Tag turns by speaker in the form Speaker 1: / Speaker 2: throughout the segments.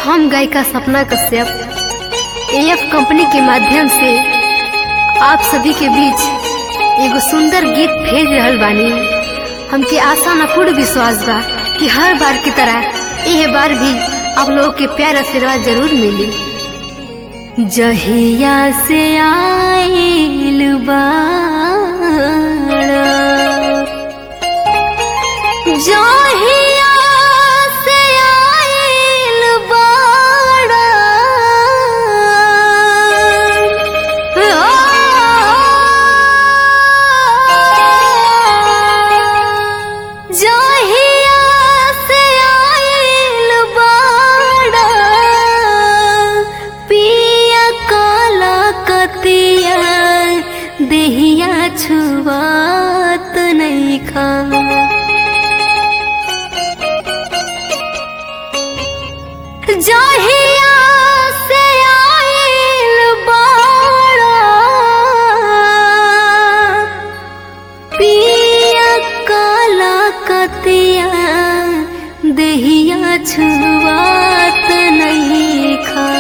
Speaker 1: हम गायिका सपना Kashyap AF company के माध्यम से आप सभी के बीच एगो सुंदर गीत भेज रहल बानी हमके आशा न पूर्ण विश्वास बा कि हर बार की तरह यह बार भी आप लोगों के प्यार आशीर्वाद जरूर मिली जहिया से आइल बाड़ा जहिया से आइल बाड़ा जहिया से आइल बाड़ा पिया काला कतिया देहिया छुआत नहीं खा जहिया से आइल बाड़ा पिया काला कतिया देहिया छुआत नहीं खा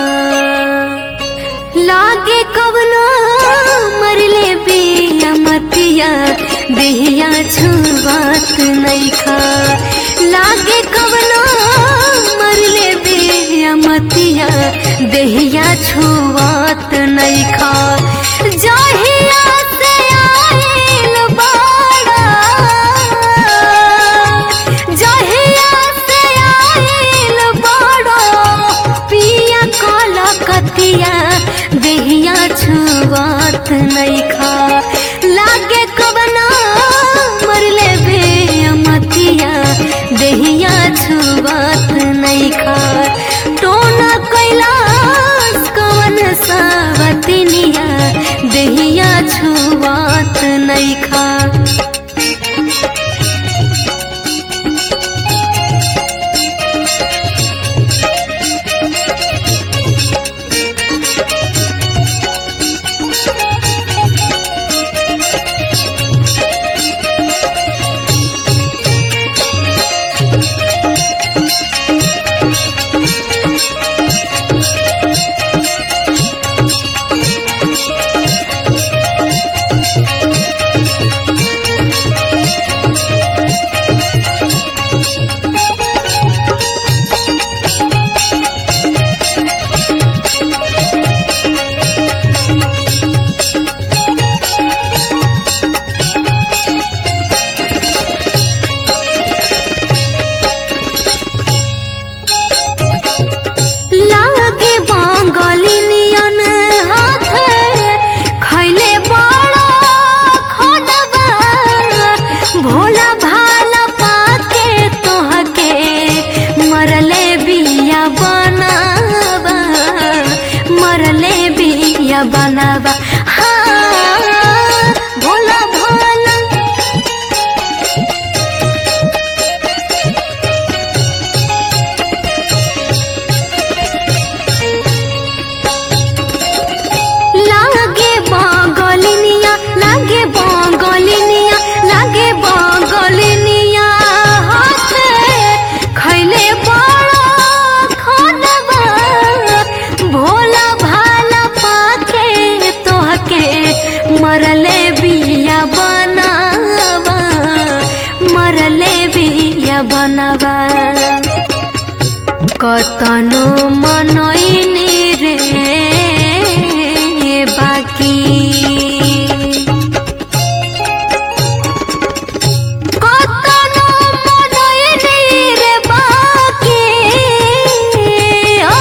Speaker 1: लागे कवना मरले बिया मतिया देहिया छुआत नहीं खा लागे कवना मरले बिया मतिया देहिया छुआत नहीं खा जहिया से आइल बाड़ा जहिया से आइल बाड़ा पिया काला कतिया देहिया छुआत नहीं खा लागे कबना मरले बे मतिया देहिया छुआत नहीं खा टोना कैलाश कवन सावतनिया देहिया छुआत नहीं खा लागे बांगलिनियन हाथे खैले बड़ा खोदबा भोला भाला पाके तोहके मरले बिया बनाबा मरले बिया बनाबा हाँ भोला भाला लागे बांगलिनिया लागे बांगलिनिया लागे बांगलिनिया हाथे खैले बड़ा खानबा भोला भाला पाके तोहके मरले बिया बनावा मरले बिया बनावा कतनो मनैनी रे बाकी कतनो मनैनी रे बाकी ओ,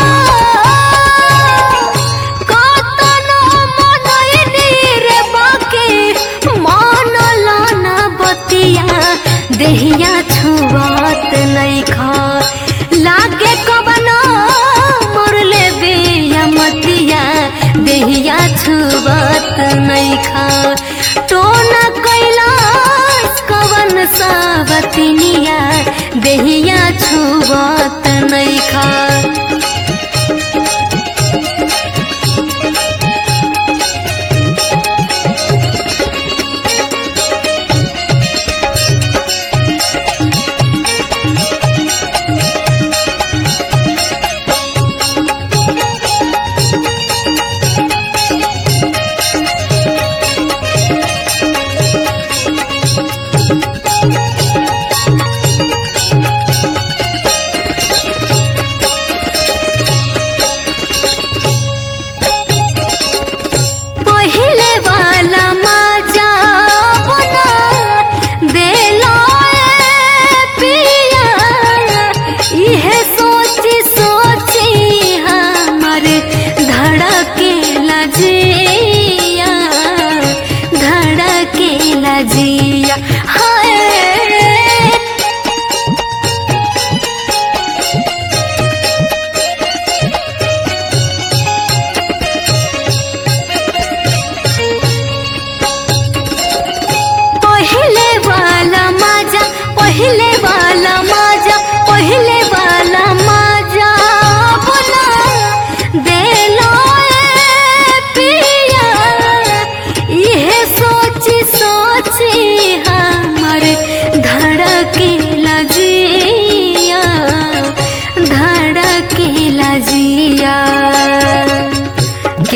Speaker 1: कतनो मनैनी रे बाकी मन लाना बतिया देहिया छुआत नहीं खा लागे कबना मरले बिया मतिया देहिया छुआत नहीं खा टोना कैलाश कवन सावतनिया देहिया छुआत नहीं खा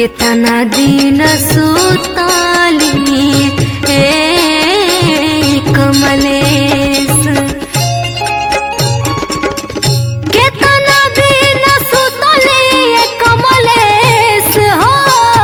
Speaker 1: केतना दिन सुताली ए कमलेश केतना दिन सुतली ए कमलेश हो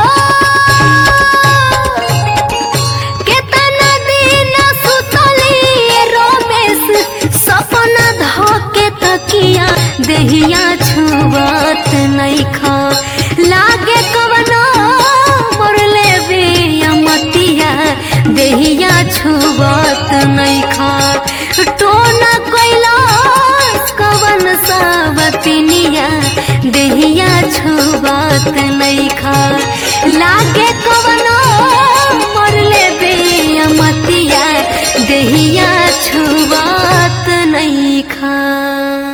Speaker 1: केतना दिन सुतली ए रमेश सपना धके तकिया देहिया छुबत नइखा लागे कवनो मोरले बिया मतिया देहिया छुबत नइखा टोना कैलाश कवन सावतिनिया देहिया छुबत नइखा लागे कवनो मोरले बिया मतिया देहिया छुबत नइखा